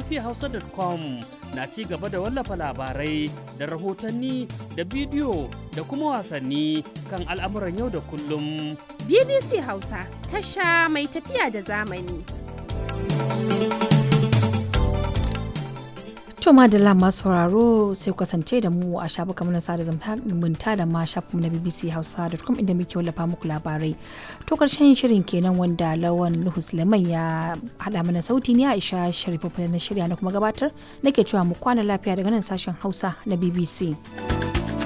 bbchausa.com na ci gaba da wallafa labarai da rahotanni da bidiyo da kuma wasanni kan al'amuran yau da kullum. BBC Hausa tasha mai tafiya da zamani. To madalla masu sauraro sai kasance da mu a shafukan mana sada zumunta da ma shafin na BBC Hausa.com inda muke wallafa muku labarai. To karshen shirin kenan wanda Lawan Nuhu Suleiman ya hada mana sauti ne Aisha Sharifu na shirya na kuma gabatar nake cewa mu kwana lafiya daga nan sashen Hausa na BBC.